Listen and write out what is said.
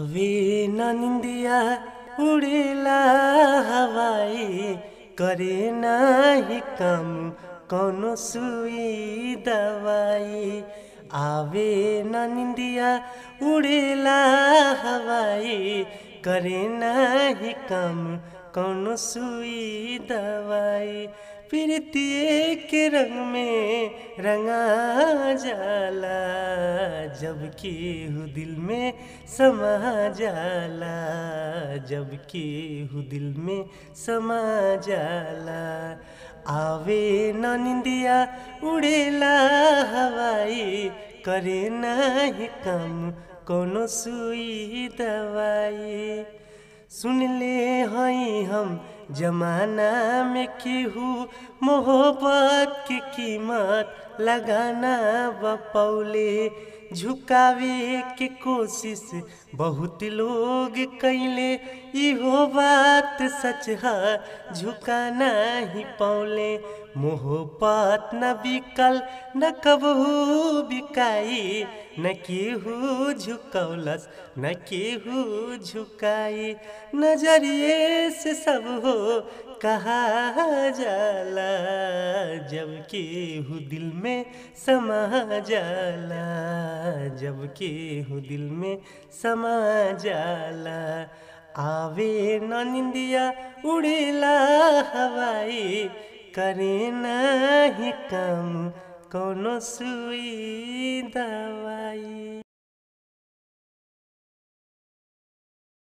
आवे न निंदिया उड़ेला हवाई करे नाही काम कौनो सुई दवाई आवे न निंदिया उड़ेला हवाई करे नाही काम कौनो सुई दवाई प्रीतिए के रंग में रंगा जाला जबकि हु दिल में समा जाला जबकि हु दिल में समा जाला आवे न निंदिया उड़ेला हवाई करे नाही काम कोनो सुई दवाई सुन ले हई हम जमाना में केहू मोहब्बत की कीमत लगाना बपौले झुकावे के कोशिश बहुत लोग कैले इहो बात सच है झुकाना ही पौले मोहब्बत न बिकल न कबहू बिकाई न केहू झुकौलस न केहू झुकाई नजरिए से सब हो कहा जाला जब केहू दिल में समा जाला जब केहू दिल में समा जाला आवे न निंदिया उड़ेला हवाई करे नाही काम कोनो सुई दवाई